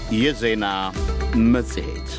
የዜና መጽሔት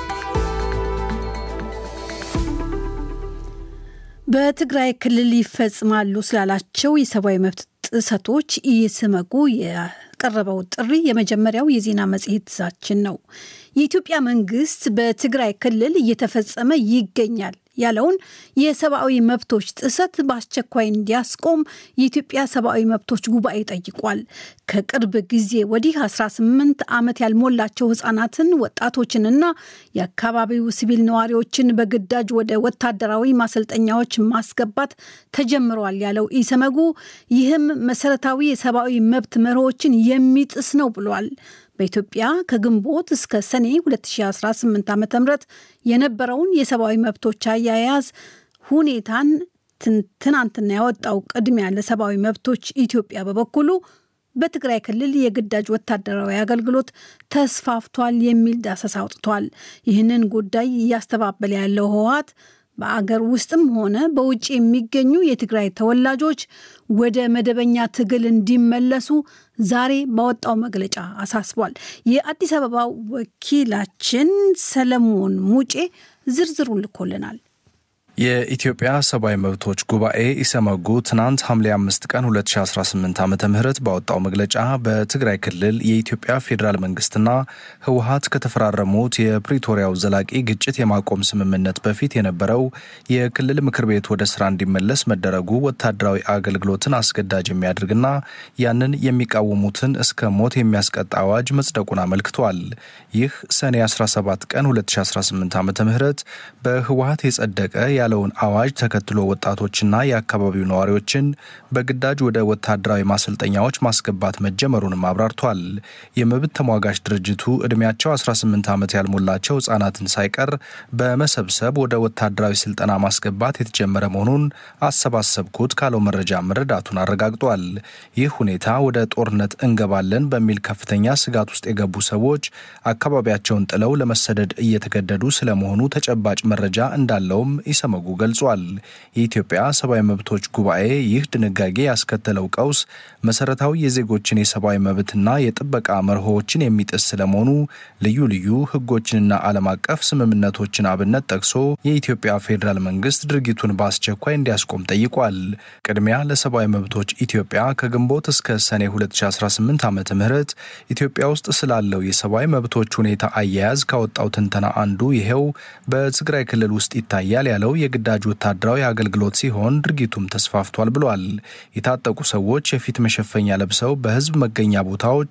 በትግራይ ክልል ይፈጽማሉ ስላላቸው የሰብአዊ መብት ጥሰቶች ኢሰመጉ የቀረበው ጥሪ የመጀመሪያው የዜና መጽሔታችን ነው። የኢትዮጵያ መንግስት በትግራይ ክልል እየተፈጸመ ይገኛል ያለውን የሰብአዊ መብቶች ጥሰት በአስቸኳይ እንዲያስቆም የኢትዮጵያ ሰብአዊ መብቶች ጉባኤ ጠይቋል። ከቅርብ ጊዜ ወዲህ 18 ዓመት ያልሞላቸው ህጻናትን፣ ወጣቶችንና የአካባቢው ሲቪል ነዋሪዎችን በግዳጅ ወደ ወታደራዊ ማሰልጠኛዎች ማስገባት ተጀምሯል ያለው ኢሰመጉ ይህም መሰረታዊ የሰብአዊ መብት መርሆችን የሚጥስ ነው ብሏል። በኢትዮጵያ ከግንቦት እስከ ሰኔ 2018 ዓ ም የነበረውን የሰብአዊ መብቶች አያያዝ ሁኔታን ትናንትና ያወጣው ቅድሚያ ለሰብአዊ መብቶች ኢትዮጵያ በበኩሉ በትግራይ ክልል የግዳጅ ወታደራዊ አገልግሎት ተስፋፍቷል የሚል ዳሰሳ አውጥቷል። ይህንን ጉዳይ እያስተባበለ ያለው ህወሓት በአገር ውስጥም ሆነ በውጭ የሚገኙ የትግራይ ተወላጆች ወደ መደበኛ ትግል እንዲመለሱ ዛሬ ባወጣው መግለጫ አሳስቧል። የአዲስ አበባ ወኪላችን ሰለሞን ሙጬ ዝርዝሩን ልኮልናል። የኢትዮጵያ ሰብአዊ መብቶች ጉባኤ ኢሰመጉ ትናንት ሐምሌ አምስት ቀን 2018 ዓ ም ባወጣው መግለጫ በትግራይ ክልል የኢትዮጵያ ፌዴራል መንግስትና ህወሀት ከተፈራረሙት የፕሪቶሪያው ዘላቂ ግጭት የማቆም ስምምነት በፊት የነበረው የክልል ምክር ቤት ወደ ስራ እንዲመለስ መደረጉ ወታደራዊ አገልግሎትን አስገዳጅ የሚያደርግና ያንን የሚቃወሙትን እስከ ሞት የሚያስቀጣ አዋጅ መጽደቁን አመልክቷል። ይህ ሰኔ 17 ቀን 2018 ዓ ም በህወሀት የጸደቀ ያለውን አዋጅ ተከትሎ ወጣቶችና የአካባቢው ነዋሪዎችን በግዳጅ ወደ ወታደራዊ ማሰልጠኛዎች ማስገባት መጀመሩንም አብራርቷል። የመብት ተሟጋች ድርጅቱ ዕድሜያቸው 18 ዓመት ያልሞላቸው ህጻናትን ሳይቀር በመሰብሰብ ወደ ወታደራዊ ስልጠና ማስገባት የተጀመረ መሆኑን አሰባሰብኩት ካለው መረጃ መረዳቱን አረጋግጧል። ይህ ሁኔታ ወደ ጦርነት እንገባለን በሚል ከፍተኛ ስጋት ውስጥ የገቡ ሰዎች አካባቢያቸውን ጥለው ለመሰደድ እየተገደዱ ስለመሆኑ ተጨባጭ መረጃ እንዳለውም ኢሰመጉ ገልጿል። የኢትዮጵያ ሰብአዊ መብቶች ጉባኤ ይህ ድንጋጌ ያስከተለው ቀውስ መሰረታዊ የዜጎችን የሰብአዊ መብትና የጥበቃ መርሆዎችን የሚጥስ ስለመሆኑ ልዩ ልዩ ህጎችንና ዓለም አቀፍ ስምምነቶችን አብነት ጠቅሶ የኢትዮጵያ ፌዴራል መንግስት ድርጊቱን በአስቸኳይ እንዲያስቆም ጠይቋል። ቅድሚያ ለሰብአዊ መብቶች ኢትዮጵያ ከግንቦት እስከ ሰኔ 2018 ዓ ም ኢትዮጵያ ውስጥ ስላለው የሰብአዊ መብቶች ሁኔታ አያያዝ ካወጣው ትንተና አንዱ ይሄው በትግራይ ክልል ውስጥ ይታያል ያለው የግዳጅ ወታደራዊ አገልግሎት ሲሆን ድርጊቱም ተስፋፍቷል ብሏል። የታጠቁ ሰዎች የፊት መሸፈኛ ለብሰው በህዝብ መገኛ ቦታዎች፣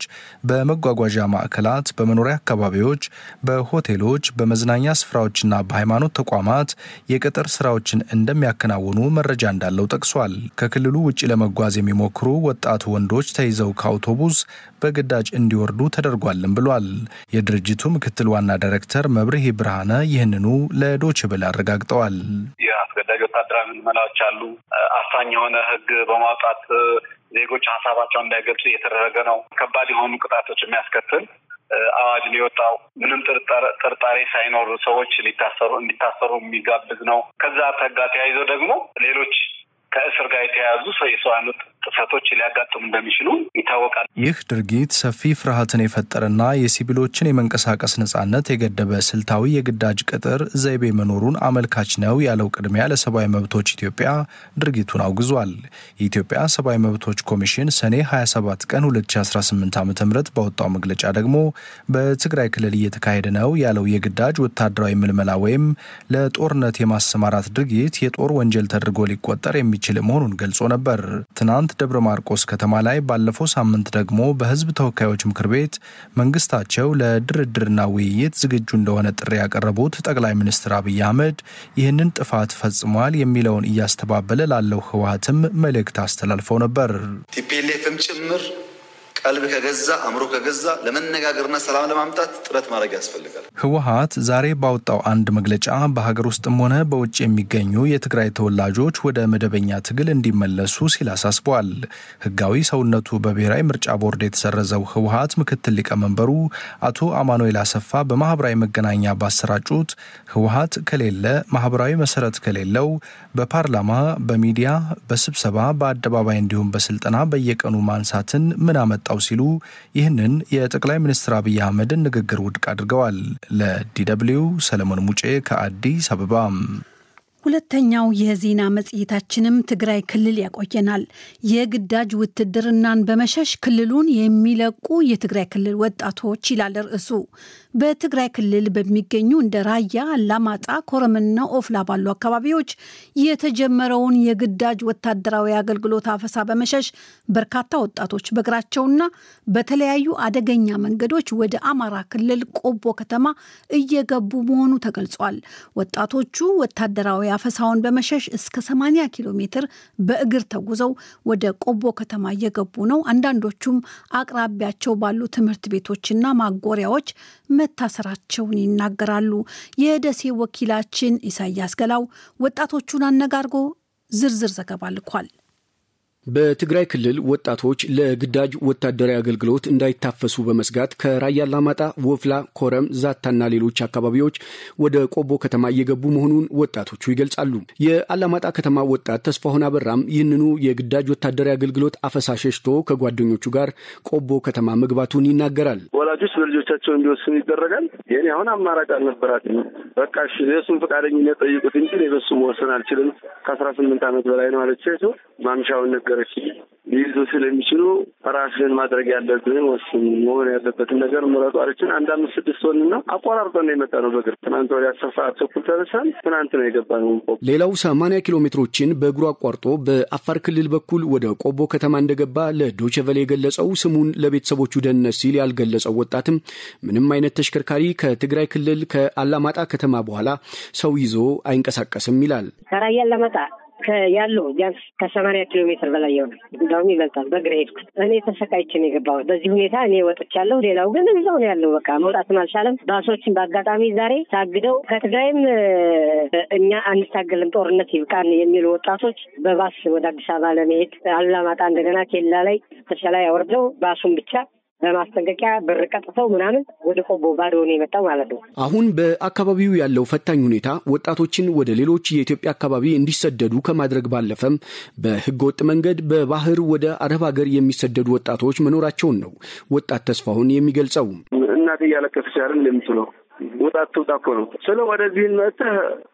በመጓጓዣ ማዕከላት፣ በመኖሪያ አካባቢዎች፣ በሆቴሎች፣ በመዝናኛ ስፍራዎችና በሃይማኖት ተቋማት የቅጥር ስራዎችን እንደሚያከናውኑ መረጃ እንዳለው ጠቅሷል። ከክልሉ ውጭ ለመጓዝ የሚሞክሩ ወጣት ወንዶች ተይዘው ከአውቶቡስ በግዳጅ እንዲወርዱ ተደርጓልም ብሏል። የድርጅቱ ምክትል ዋና ዳይሬክተር መብርሄ ብርሃነ ይህንኑ ለዶች ብል አረጋግጠዋል። የአስገዳጅ ወታደራዊ ምልመላዎች አሉ። አፋኝ የሆነ ህግ በማውጣት ዜጎች ሀሳባቸውን እንዳይገልጹ እየተደረገ ነው። ከባድ የሆኑ ቅጣቶች የሚያስከትል አዋጅ ሊወጣው ምንም ጥርጣሬ ሳይኖር ሰዎች ሊታሰሩ እንዲታሰሩ የሚጋብዝ ነው። ከዛ ተጋ ተያይዞ ደግሞ ሌሎች ከእስር ጋር የተያያዙ የሰብአዊ ጥሰቶች ሊያጋጥሙ እንደሚችሉ ይታወቃል። ይህ ድርጊት ሰፊ ፍርሃትን የፈጠረና የሲቪሎችን የመንቀሳቀስ ነጻነት የገደበ ስልታዊ የግዳጅ ቅጥር ዘይቤ መኖሩን አመልካች ነው ያለው ቅድሚያ ለሰብአዊ መብቶች ኢትዮጵያ ድርጊቱን አውግዟል። የኢትዮጵያ ሰብአዊ መብቶች ኮሚሽን ሰኔ 27 ቀን 2018 ዓ ም ባወጣው መግለጫ ደግሞ በትግራይ ክልል እየተካሄደ ነው ያለው የግዳጅ ወታደራዊ ምልመላ ወይም ለጦርነት የማሰማራት ድርጊት የጦር ወንጀል ተደርጎ ሊቆጠር የሚችል መሆኑን ገልጾ ነበር። ትናንት ደብረ ማርቆስ ከተማ ላይ ባለፈው ሳምንት ደግሞ በሕዝብ ተወካዮች ምክር ቤት መንግስታቸው ለድርድርና ውይይት ዝግጁ እንደሆነ ጥሪ ያቀረቡት ጠቅላይ ሚኒስትር አብይ አህመድ ይህንን ጥፋት ፈጽሟል የሚለውን እያስተባበለ ላለው ህወሓትም መልእክት አስተላልፈው ነበር። ቲፒኤልኤፍም ጭምር ቀልብ ከገዛ አእምሮ ከገዛ ለመነጋገርና ሰላም ለማምጣት ጥረት ማድረግ ያስፈልጋል። ህወሓት ዛሬ ባወጣው አንድ መግለጫ በሀገር ውስጥም ሆነ በውጭ የሚገኙ የትግራይ ተወላጆች ወደ መደበኛ ትግል እንዲመለሱ ሲል አሳስበዋል። ህጋዊ ሰውነቱ በብሔራዊ ምርጫ ቦርድ የተሰረዘው ህወሓት ምክትል ሊቀመንበሩ አቶ አማኑኤል አሰፋ በማህበራዊ መገናኛ ባሰራጩት ህወሓት ከሌለ ማህበራዊ መሰረት ከሌለው በፓርላማ፣ በሚዲያ፣ በስብሰባ፣ በአደባባይ እንዲሁም በስልጠና በየቀኑ ማንሳትን ምን አመጣው የመጣው ሲሉ ይህንን የጠቅላይ ሚኒስትር አብይ አህመድን ንግግር ውድቅ አድርገዋል። ለዲደብልዩ ሰለሞን ሙጬ ከአዲስ አበባ። ሁለተኛው የዜና መጽሔታችንም ትግራይ ክልል ያቆየናል። የግዳጅ ውትድርናን በመሸሽ ክልሉን የሚለቁ የትግራይ ክልል ወጣቶች ይላል ርዕሱ። በትግራይ ክልል በሚገኙ እንደ ራያ፣ አላማጣ፣ ኮረምና ኦፍላ ባሉ አካባቢዎች የተጀመረውን የግዳጅ ወታደራዊ አገልግሎት አፈሳ በመሸሽ በርካታ ወጣቶች በእግራቸውና በተለያዩ አደገኛ መንገዶች ወደ አማራ ክልል ቆቦ ከተማ እየገቡ መሆኑ ተገልጿል። ወጣቶቹ ወታደራዊ አፈሳውን በመሸሽ እስከ 80 ኪሎ ሜትር በእግር ተጉዘው ወደ ቆቦ ከተማ እየገቡ ነው። አንዳንዶቹም አቅራቢያቸው ባሉ ትምህርት ቤቶችና ማጎሪያዎች መታሰራቸውን ይናገራሉ። የደሴ ወኪላችን ኢሳያስ ገላው ወጣቶቹን አነጋርጎ ዝርዝር ዘገባ ልኳል። በትግራይ ክልል ወጣቶች ለግዳጅ ወታደራዊ አገልግሎት እንዳይታፈሱ በመስጋት ከራያ አላማጣ፣ ወፍላ፣ ኮረም፣ ዛታና ሌሎች አካባቢዎች ወደ ቆቦ ከተማ እየገቡ መሆኑን ወጣቶቹ ይገልጻሉ። የአላማጣ ከተማ ወጣት ተስፋሁን አበራም ይህንኑ የግዳጅ ወታደራዊ አገልግሎት አፈሳ ሸሽቶ ከጓደኞቹ ጋር ቆቦ ከተማ መግባቱን ይናገራል። ወላጆች በልጆቻቸው እንዲወስኑ ይደረጋል። የኔ አሁን አማራጭ አልነበራትም። በቃ እሺ የእሱን ፈቃደኝነት ጠይቁት እንጂ እኔ በሱ መወሰን አልችልም። ከአስራ ስምንት ዓመት በላይ ነው አለች። ማምሻውን ነገረች። ሊይዙ ስለሚችሉ ራስህን ማድረግ ያለብህን ወስን፣ መሆን ያለበትን ነገር ምረጡ አለችን። አንድ አምስት ስድስት ሆን እና አቋራርጠን ነው የመጣ ነው በእግር ትናንት ወዲያ አስር ሰዓት ተኩል ተነሳን። ትናንት ነው የገባ ነው። ሌላው ሰማንያ ኪሎ ሜትሮችን በእግሩ አቋርጦ በአፋር ክልል በኩል ወደ ቆቦ ከተማ እንደገባ ለዶቼ ቬለ የገለጸው ስሙን ለቤተሰቦቹ ደህንነት ሲል ያልገለጸው ወጣትም ምንም አይነት ተሽከርካሪ ከትግራይ ክልል ከአላማጣ ከተማ በኋላ ሰው ይዞ አይንቀሳቀስም ይላል። ከራያ አላማጣ ያለው ቢያንስ ከሰማንያ ኪሎ ሜትር በላይ ይሆናል። እንዳውም ይበልጣል። በእግሬ ሄድኩት። እኔ ተሰቃይቼ ነው የገባሁት። በዚህ ሁኔታ እኔ ወጥቻለሁ። ሌላው ግን እዛው ነው ያለው። በቃ መውጣትም አልቻለም። ባሶችን በአጋጣሚ ዛሬ ታግደው ከትግራይም እኛ አንታገልም ጦርነት ይብቃን የሚሉ ወጣቶች በባስ ወደ አዲስ አበባ ለመሄድ አላማጣ እንደገና ኬላ ላይ ተሸላይ አወርደው ባሱን ብቻ በማስጠንቀቂያ ብር ቀጥተው ምናምን ወደ ቆቦ ባዶ ነው የመጣው ማለት ነው። አሁን በአካባቢው ያለው ፈታኝ ሁኔታ ወጣቶችን ወደ ሌሎች የኢትዮጵያ አካባቢ እንዲሰደዱ ከማድረግ ባለፈም በህገወጥ መንገድ በባህር ወደ አረብ ሀገር የሚሰደዱ ወጣቶች መኖራቸውን ነው ወጣት ተስፋሁን የሚገልጸው። እናት እያለቀሰች አይደል እንደምትለው ወጣት ትውጣ እኮ ነው ስለ ወደዚህን መጥተህ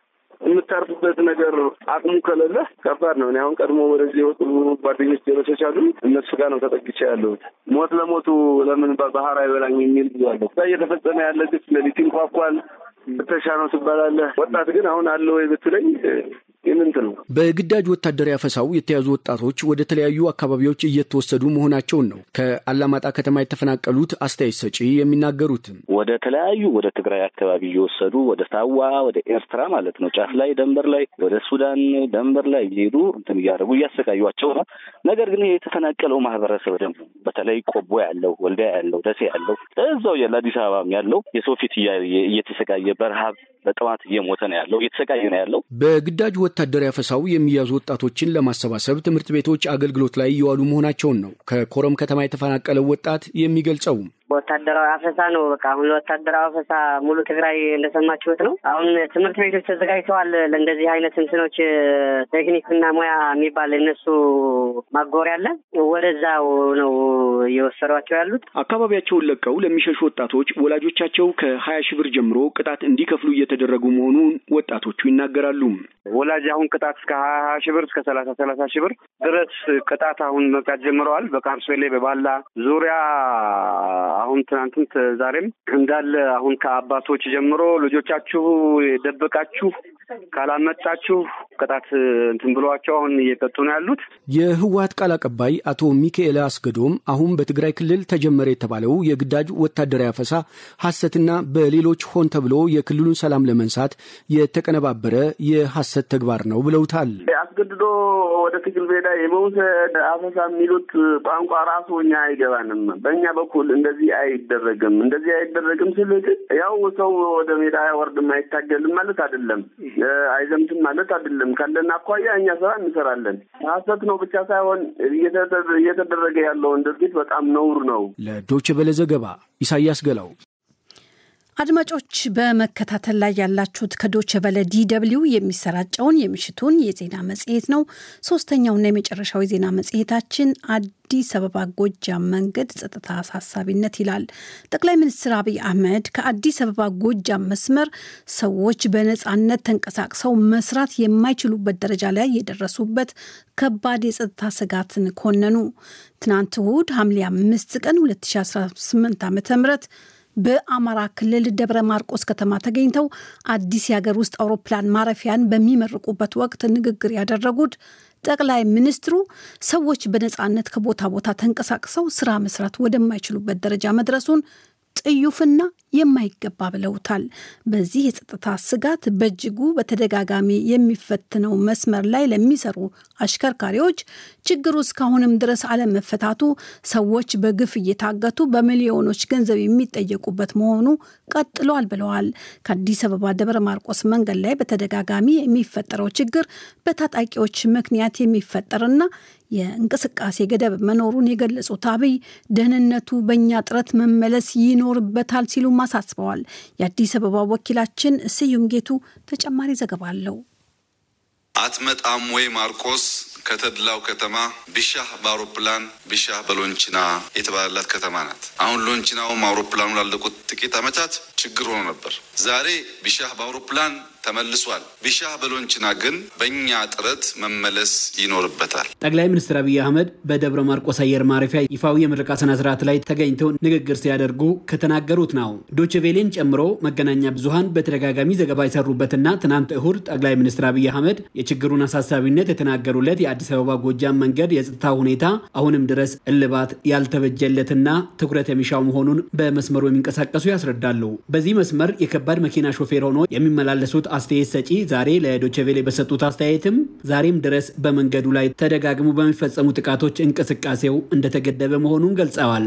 የምታርፍበት ነገር አቅሙ ከሌለ ከባድ ነው። እኔ አሁን ቀድሞ ወደዚህ የወጡ ጓደኞች ጀለሶች አሉ። እነሱ ጋር ነው ተጠግቼ ያለሁት። ሞት ለሞቱ ለምን ባህር አይበላኝ የሚል ብዙ አለ። እዛ እየተፈጸመ ያለ ግፍ ሌሊት ይንኳኳል። ፍተሻ ነው ትባላለህ። ወጣት ግን አሁን አለ ወይ ብትለኝ የምንት ነው። በግዳጅ ወታደራዊ አፈሳው የተያዙ ወጣቶች ወደ ተለያዩ አካባቢዎች እየተወሰዱ መሆናቸውን ነው ከአላማጣ ከተማ የተፈናቀሉት አስተያየት ሰጪ የሚናገሩት። ወደ ተለያዩ ወደ ትግራይ አካባቢ እየወሰዱ ወደ ሳዋ ወደ ኤርትራ ማለት ነው ጫፍ ላይ ደንበር ላይ ወደ ሱዳን ደንበር ላይ እየሄዱ እንትን እያደረጉ እያሰቃዩቸው ነው። ነገር ግን የተፈናቀለው ማህበረሰብ ደግሞ በተለይ ቆቦ ያለው ወልዲያ ያለው ደሴ ያለው እዛው ያለ አዲስ አበባም ያለው የሰው ፊት እየተሰቃየ በረሃብ በጥማት እየሞተ ነው ያለው እየተሰቃየ ነው ያለው። በግዳጅ ወታደራዊ አፈሳው የሚያዙ ወጣቶችን ለማሰባሰብ ትምህርት ቤቶች አገልግሎት ላይ እየዋሉ መሆናቸውን ነው ከኮረም ከተማ የተፈናቀለው ወጣት የሚገልጸው። ወታደራዊ አፈሳ ነው። በቃ አሁን ወታደራዊ አፈሳ ሙሉ ትግራይ እንደሰማችሁት ነው። አሁን ትምህርት ቤቶች ተዘጋጅተዋል ለእንደዚህ አይነት እንትኖች ቴክኒክና ሙያ የሚባል እነሱ ማጎሪያ አለ። ወደዛው ነው እየወሰዷቸው ያሉት። አካባቢያቸውን ለቀው ለሚሸሹ ወጣቶች ወላጆቻቸው ከሀያ ሺህ ብር ጀምሮ ቅጣት እንዲከፍሉ እየተደረጉ መሆኑን ወጣቶቹ ይናገራሉ። ወላጅ አሁን ቅጣት እስከ ሀያ ሺህ ብር እስከ ሰላሳ ሰላሳ ሺህ ብር ድረስ ቅጣት አሁን መቅጣት ጀምረዋል። በቃርሶሌ በባላ ዙሪያ አሁን ትናንትም ዛሬም እንዳለ አሁን ከአባቶች ጀምሮ ልጆቻችሁ የደበቃችሁ ካላመጣችሁ ቅጣት እንትን ብሏቸው አሁን እየቀጡ ነው ያሉት። የህወሀት ቃል አቀባይ አቶ ሚካኤል አስገዶም አሁን በትግራይ ክልል ተጀመረ የተባለው የግዳጅ ወታደራዊ አፈሳ ሐሰትና በሌሎች ሆን ተብሎ የክልሉን ሰላም ለመንሳት የተቀነባበረ የሐሰት ተግባር ነው ብለውታል። አስገድዶ ወደ ትግል ሜዳ የመውሰድ አፈሳ የሚሉት ቋንቋ ራሱ እኛ አይገባንም። በእኛ በኩል እንደዚህ አይደረግም። እንደዚህ አይደረግም ስል ያው ሰው ወደ ሜዳ አይወርድም አይታገልም ማለት አይደለም አይዘምትም ማለት አይደለም። ካለን አኳያ እኛ ስራ እንሰራለን። ሀሰት ነው ብቻ ሳይሆን እየተደረገ ያለውን ድርጊት በጣም ነውር ነው። ለዶይቼ ቬለ ዘገባ ኢሳያስ ገላው። አድማጮች በመከታተል ላይ ያላችሁት ከዶቸ ቨለ ዲደብሊው የሚሰራጨውን የምሽቱን የዜና መጽሔት ነው። ሶስተኛውና የመጨረሻው የዜና መጽሔታችን አዲስ አበባ ጎጃም መንገድ ጸጥታ አሳሳቢነት ይላል። ጠቅላይ ሚኒስትር አብይ አህመድ ከአዲስ አበባ ጎጃም መስመር ሰዎች በነፃነት ተንቀሳቅሰው መስራት የማይችሉበት ደረጃ ላይ የደረሱበት ከባድ የጸጥታ ስጋትን ኮነኑ። ትናንት እሁድ ሐምሌ አምስት ቀን 2018 ዓ ም በአማራ ክልል ደብረ ማርቆስ ከተማ ተገኝተው አዲስ የሀገር ውስጥ አውሮፕላን ማረፊያን በሚመርቁበት ወቅት ንግግር ያደረጉት ጠቅላይ ሚኒስትሩ ሰዎች በነፃነት ከቦታ ቦታ ተንቀሳቅሰው ስራ መስራት ወደማይችሉበት ደረጃ መድረሱን ጥዩፍና የማይገባ ብለውታል። በዚህ የጸጥታ ስጋት በእጅጉ በተደጋጋሚ የሚፈትነው መስመር ላይ ለሚሰሩ አሽከርካሪዎች ችግሩ እስካሁንም ድረስ አለመፈታቱ ሰዎች በግፍ እየታገቱ በሚሊዮኖች ገንዘብ የሚጠየቁበት መሆኑ ቀጥሏል ብለዋል። ከአዲስ አበባ ደብረ ማርቆስ መንገድ ላይ በተደጋጋሚ የሚፈጠረው ችግር በታጣቂዎች ምክንያት የሚፈጠርና የእንቅስቃሴ ገደብ መኖሩን የገለጹት አብይ ደህንነቱ በእኛ ጥረት መመለስ ይኖርበታል ሲሉም አሳስበዋል። የአዲስ አበባ ወኪላችን ስዩም ጌቱ ተጨማሪ ዘገባ አለው። አትመጣም ወይ ማርቆስ ከተድላው ከተማ ቢሻህ በአውሮፕላን ቢሻህ በሎንችና የተባለላት ከተማ ናት። አሁን ሎንችናውም አውሮፕላኑ ላለቁት ጥቂት ዓመታት ችግር ሆኖ ነበር። ዛሬ ቢሻህ በአውሮፕላን ተመልሷል። ቢሻህ በሎንችና ግን በእኛ ጥረት መመለስ ይኖርበታል። ጠቅላይ ሚኒስትር አብይ አህመድ በደብረ ማርቆስ አየር ማረፊያ ይፋዊ የምረቃ ስነ ስርዓት ላይ ተገኝተው ንግግር ሲያደርጉ ከተናገሩት ነው። ዶችቬሌን ጨምሮ መገናኛ ብዙሃን በተደጋጋሚ ዘገባ የሰሩበትና ትናንት እሁድ ጠቅላይ ሚኒስትር አብይ አህመድ የችግሩን አሳሳቢነት የተናገሩለት የአዲስ አበባ ጎጃም መንገድ የጸጥታ ሁኔታ አሁንም ድረስ እልባት ያልተበጀለትና ትኩረት የሚሻው መሆኑን በመስመሩ የሚንቀሳቀሱ ያስረዳሉ። በዚህ መስመር የከባድ መኪና ሾፌር ሆኖ የሚመላለሱት አስተያየት ሰጪ ዛሬ ለዶቸቬሌ በሰጡት አስተያየትም ዛሬም ድረስ በመንገዱ ላይ ተደጋግሞ በሚፈጸሙ ጥቃቶች እንቅስቃሴው እንደተገደበ መሆኑን ገልጸዋል።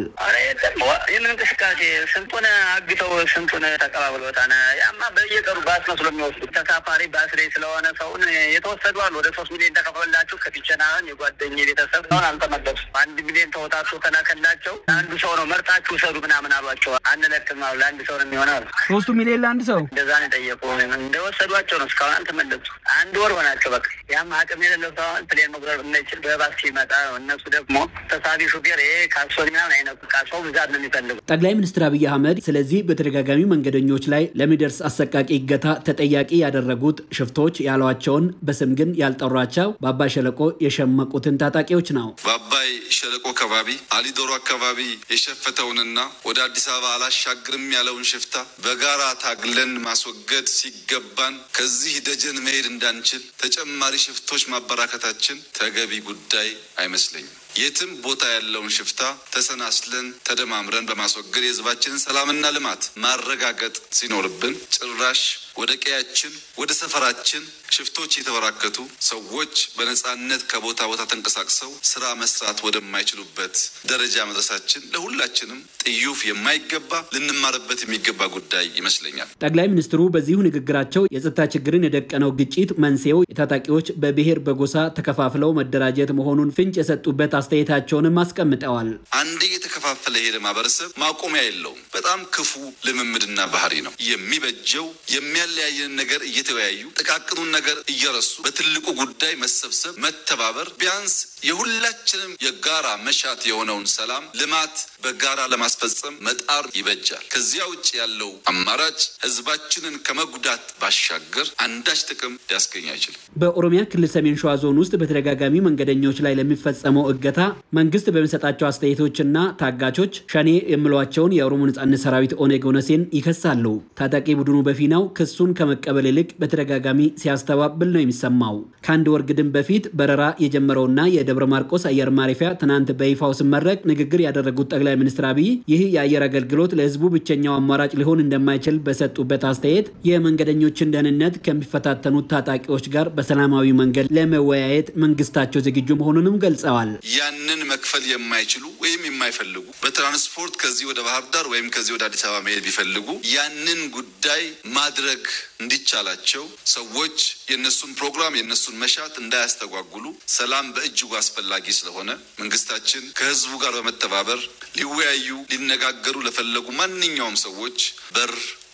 ይህንን እንቅስቃሴ ስንቱን አግተው ስንቱን ተቀባብሎታል። ያማ በየቀሩ ባስ መስሎ የሚወስዱ ተሳፋሪ ባስ ላይ ስለሆነ ሰውን የተወሰዱ አሉ። ወደ ሶስት ሚሊዮን ተከፍሎላቸው ከፊቸናን የጓደኝ ቤተሰብ ሁን አልተመለሱ አንድ ሚሊዮን ተወጣቶ ተላከላቸው። አንዱ ሰው ነው መርጣችሁ ውሰዱ ምናምን አሏቸው። አንለቅም አሉ። ለአንድ ሰው ነው የሚሆነው አሉ። ሶስቱ ሚሊዮን ለአንድ ሰው እንደዛ ነው የጠየቁ። እንደወሰዷቸው ነው እስካሁን አልተመለሱ። አንድ ወር ሆናቸው። በቃ ያም አቅም የሌለው ሰው ፕሌን መጉረር እንዳይችል በባስ ሲመጣ እነሱ ደግሞ ተሳቢ ሹፌር ይሄ ካሶኒ ምናምን አይነቱ ሰው ብዛት ነው የሚፈልጉ ጠቅላይ ሚኒስትር አብይ አህመድ ስለዚህ በተደጋጋሚ መንገደኞች ላይ ለሚደርስ አሰቃቂ እገታ ተጠያቂ ያደረጉት ሽፍቶች ያሏቸውን በስም ግን ያልጠሯቸው በአባይ ሸለቆ የሸመቁትን ታጣቂዎች ነው። በአባይ ሸለቆ አካባቢ አሊዶሮ አካባቢ የሸፈተውንና ወደ አዲስ አበባ አላሻግርም ያለውን ሽፍታ በጋራ ታግለን ማስወገድ ሲገባን ከዚህ ደጀን መሄድ እንዳንችል ተጨማሪ ሽፍቶች ማበራከታችን ተገቢ ጉዳይ አይመስለኝም። የትም ቦታ ያለውን ሽፍታ ተሰናስለን ተደማምረን በማስወገድ የሕዝባችንን ሰላምና ልማት ማረጋገጥ ሲኖርብን ጭራሽ ወደ ቀያችን ወደ ሰፈራችን ሽፍቶች የተበራከቱ ሰዎች በነጻነት ከቦታ ቦታ ተንቀሳቅሰው ስራ መስራት ወደማይችሉበት ደረጃ መድረሳችን ለሁላችንም ጥዩፍ የማይገባ ልንማርበት የሚገባ ጉዳይ ይመስለኛል። ጠቅላይ ሚኒስትሩ በዚሁ ንግግራቸው የጸጥታ ችግርን የደቀነው ግጭት መንስኤው የታጣቂዎች በብሔር በጎሳ ተከፋፍለው መደራጀት መሆኑን ፍንጭ የሰጡበት አስተያየታቸውንም አስቀምጠዋል። አንዴ የተከፋፈለ የሄደ ማህበረሰብ ማቆሚያ የለውም። በጣም ክፉ ልምምድና ባህሪ ነው። የሚበጀው የሚያለያየን ነገር እየተወያዩ ጥቃቅኑን ነገር እየረሱ በትልቁ ጉዳይ መሰብሰብ፣ መተባበር ቢያንስ የሁላችንም የጋራ መሻት የሆነውን ሰላም፣ ልማት በጋራ ለማስፈጸም መጣር ይበጃል። ከዚያ ውጭ ያለው አማራጭ ህዝባችንን ከመጉዳት ባሻገር አንዳች ጥቅም ሊያስገኝ አይችልም። በኦሮሚያ ክልል ሰሜን ሸዋ ዞን ውስጥ በተደጋጋሚ መንገደኞች ላይ ለሚፈጸመው እገታ መንግስት በሚሰጣቸው አስተያየቶችና ታጋቾች ሸኔ የሚሏቸውን የኦሮሞ ነጻነት ሰራዊት ኦነግ ኦነሴን ይከሳሉ። ታጣቂ ቡድኑ በፊናው ክሱን ከመቀበል ይልቅ በተደጋጋሚ ሲያስተባብል ነው የሚሰማው። ከአንድ ወር ግድም በፊት በረራ የጀመረውና የደብረ ማርቆስ አየር ማረፊያ ትናንት በይፋው ሲመረቅ ንግግር ያደረጉት ጠቅላይ ሚኒስትር አብይ ይህ የአየር አገልግሎት ለህዝቡ ብቸኛው አማራጭ ሊሆን እንደማይችል በሰጡበት አስተያየት የመንገደኞችን ደህንነት ከሚፈታተኑት ታጣቂዎች ጋር በሰላማዊ መንገድ ለመወያየት መንግስታቸው ዝግጁ መሆኑንም ገልጸዋል። ያንን መክፈል የማይችሉ ወይም የማይፈልጉ በትራንስፖርት ከዚህ ወደ ባህር ዳር ወይም ከዚህ ወደ አዲስ አበባ መሄድ ቢፈልጉ ያንን ጉዳይ ማድረግ እንዲቻላቸው ሰዎች የነሱን ፕሮግራም የነሱን መሻት እንዳያስተጓጉሉ ሰላም በእጅጉ አስፈላጊ ስለሆነ መንግስታችን ከህዝቡ ጋር በመተባበር ሊወያዩ ሊነጋገሩ ለፈለጉ ማንኛውም ሰዎች በር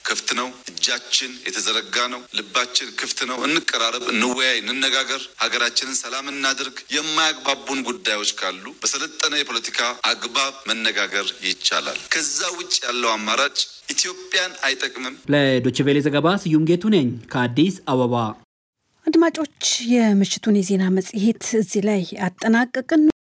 ክፍት ነው። እጃችን የተዘረጋ ነው። ልባችን ክፍት ነው። እንቀራረብ፣ እንወያይ፣ እንነጋገር፣ ሀገራችንን ሰላም እናድርግ። የማያግባቡን ጉዳዮች ካሉ በሰለጠነ የፖለቲካ አግባብ መነጋገር ይቻላል። ከዛ ውጭ ያለው አማራጭ ኢትዮጵያን አይጠቅምም። ለዶችቬሌ ዘገባ ስዩም ጌቱ ነኝ ከአዲስ አበባ። አድማጮች፣ የምሽቱን የዜና መጽሔት እዚህ ላይ አጠናቀቅን።